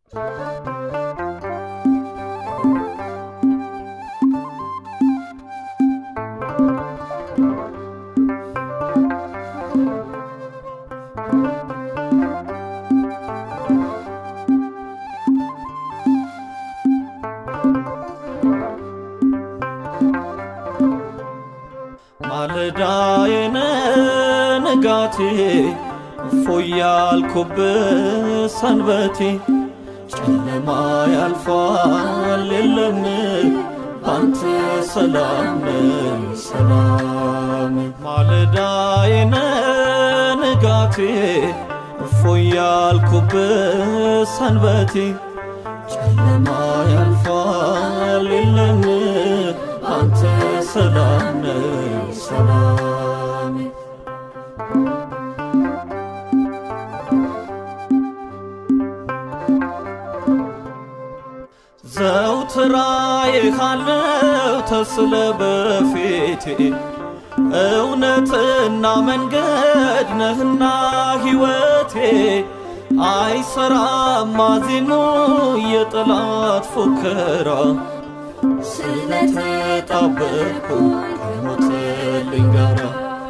ማለዳዬን ንጋቴ እፎይ ያልኩበት ሰንበቴ ጨለማ ያልፋል የለም ባንተ ሰላም ነኝ ሰላም ማለዳዬን ንጋቴ እፎይ ያልኩበት ሰንበቴ ጨለማ ያልፋል የለም አንተ ሰላም ነህ ሰላም ዘውትር አይሃለው ተስለ በፊቴ እውነትና መንገድ ነህና ሕይወቴ አይሰራም ማዜኑ የጠላት ፉከራ ስለተጣበቅኩ ከሞትልኝ ጋራ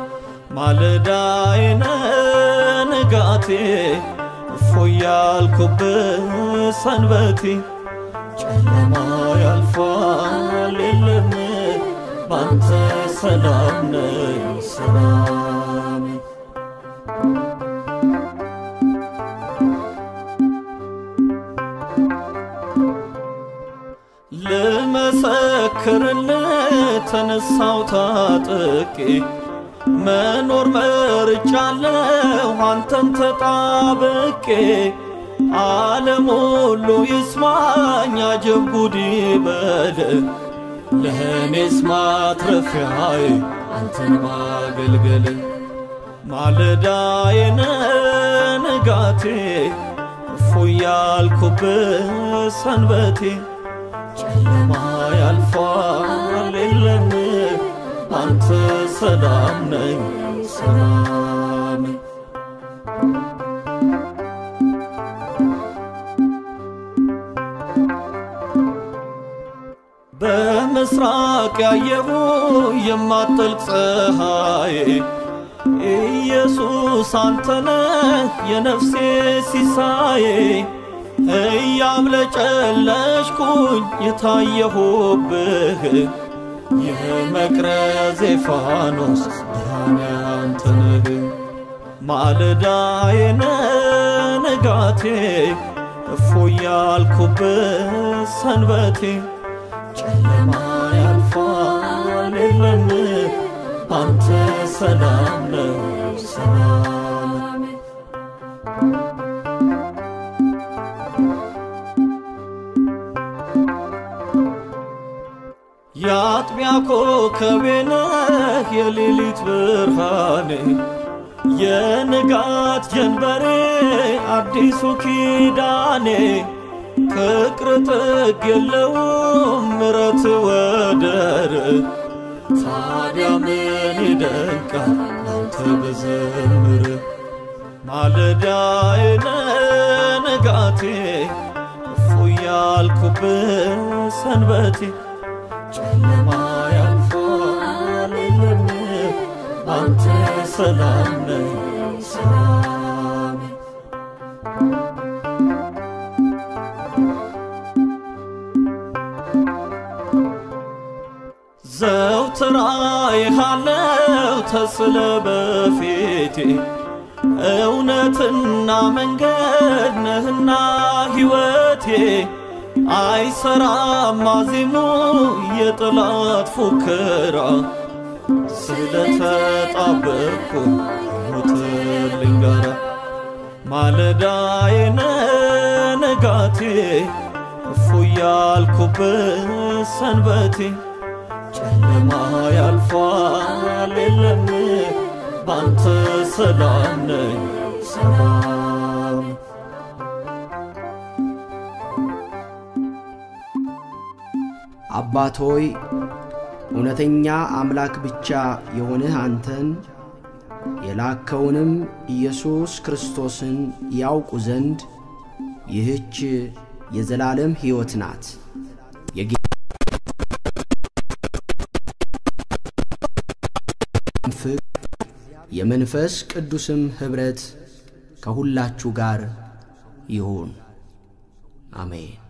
ማለዳዬን ንጋቴ እፎይ ያልኩበት ሰንበቴ ጨለማ ያልፋል የለም ባንተ ሰላም ነኝ ሰላም ልመሰክርልህ ተነሳው ታጥቄ መኖር መርጫለሁ አንተን ተጣብቄ ዓለም ሁሉ ይስማኝ አጀብ ጉድ ይበል ለእኔስ ማትረፊያዬ አንተን ማገልገል ማለዳዬን ንጋቴ እፎይ ያልኩበት ሰንበቴ ጨለማ ያልፋል የለም አንተ ሰላም ነኝ ሰላም በምስራቅ ያየሁ የማጠልቅ ፀሐይ ኢየሱስ አንተነህ የነፍሴ ሲሳዬ እያብለጨለጭኩኝ የታየሁብህ የመቅረዜ ፋኖስ ብርሃን ያንተ ነህ ማለዳዬን ንጋቴ እፎይ ያልኩበት ሰንበቴ ጨለማ ያልፋል የለም አንተ ሰላም ነው ሰላም የአጥቢያ ኮከቤ ነህ የሌሊት ብርሃኔ የንጋት ጀንበሬ አዲሱ ኪዳኔ ፍቅር ጥግ የለውም ምረት ወደር ታዲያ ምን ይደንቃል አንተ ብዘምር ማለዳዬን ንጋቴ እፎይ ያልኩበት ሰንበቴ ጨለማ ያልፋል የለም አንተ ሰላም ነህ ሰላም ዘውትር አይሃለው ተስለ በፊቴ እውነትና መንገድ ነህና ሕይወቴ አይሰራም ማዜሙ የጠላት ፉከራ ስለተጣበቅኩ ሞትልኝ ጋራ ማለዳዬን ንጋቴ እፎይ ያልኩበት ሰንበቴ ጨለማ ያልፋል የለም ባንተ ሰላም ነኝ ሰላም አባት ሆይ እውነተኛ አምላክ ብቻ የሆንህ አንተን የላከውንም ኢየሱስ ክርስቶስን ያውቁ ዘንድ ይህች የዘላለም ሕይወት ናት። የጌታ ፍቅር የመንፈስ ቅዱስም ኅብረት ከሁላችሁ ጋር ይሁን። አሜን።